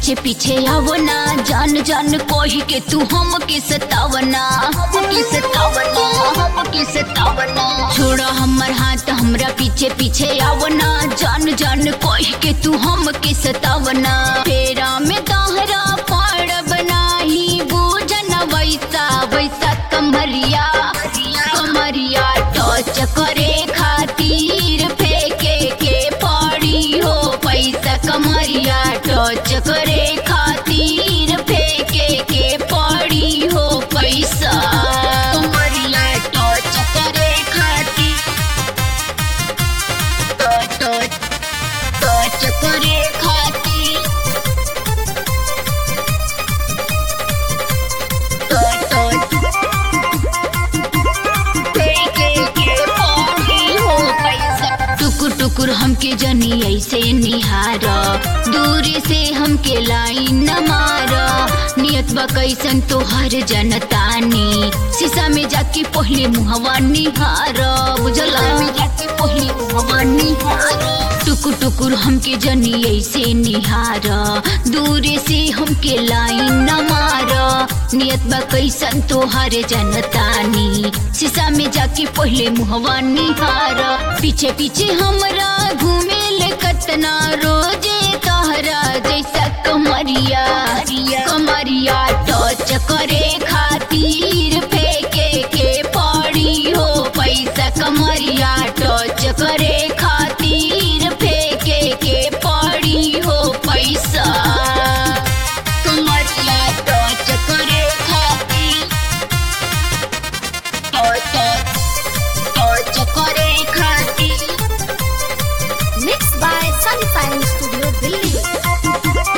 पीछे पीछे आवना जान जान कोही के तू हम के सतावना हम के सतावना हम के सतावना छोड़ा हमर हाथ हमरा पीछे पीछे आवना जान जान कोही के तू हम के सतावना फेरा में दाहरा पाड़ बनाही बूझन वैसा वैसा कमरिया कमरिया टच करे खातिर फेंके के पड़ी हो पैसा कमरिया टच करे खातिर फेंके के पड़ी हो पैसा कमरिया टच करे खातिर टच टच करे खातिर टच टच टुकुर टुकुर हमके जनी ऐसे निहार दूरी से हमके लाइन न मार नियत बा कैसन तोहर जनतानी शीशा में जाके पहले मुहवा निहार बुझला में जाके पहले मुहवा निहार टुकुर टुकुर हमके जनी ऐसे निहार दूरी से हमके लाइन न मार नियत बा कैसन तोहर जनतानी शीशा में जाके पहले मुहवा निहार पीछे पीछे हमरा घूमे ले कतना रोजे तहरा जैसा कमरिया कमरिया टच करे खातिर फेंके के पड़ी हो पैसा कमरिया टच करे खातिर फेंके के पड़ी हो पैसा कमरिया टच करे खातिर टच टच करे खातिर Mixed by Sunfine Studio Delhi.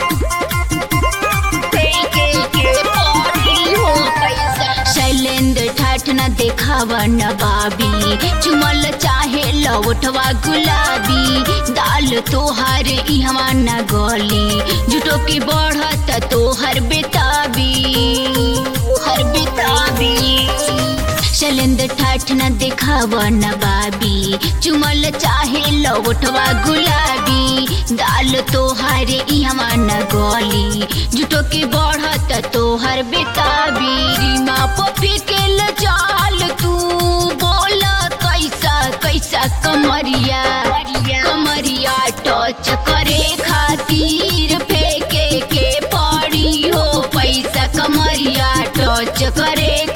Shailendra ठाठ न देखावा न बाबी चुमल चाहे लौटवा गुलाबी दाल तोहर इहवा न गली जुटो की बढ़त तोहर बेताबी हर बेताबी शैलेंद्र ठाठ न देखावा न बाबी चुमल चाहे लौटवा गुलाबी दाल तोहर इहवा न गली जुटो के बढ़त तोहर बेताबी रीमा पपी के लचाल तू बोला कैसा कैसा कमरिया कमरिया टच करे खातिर फेंके के पड़ी हो पैसा कमरिया टच करे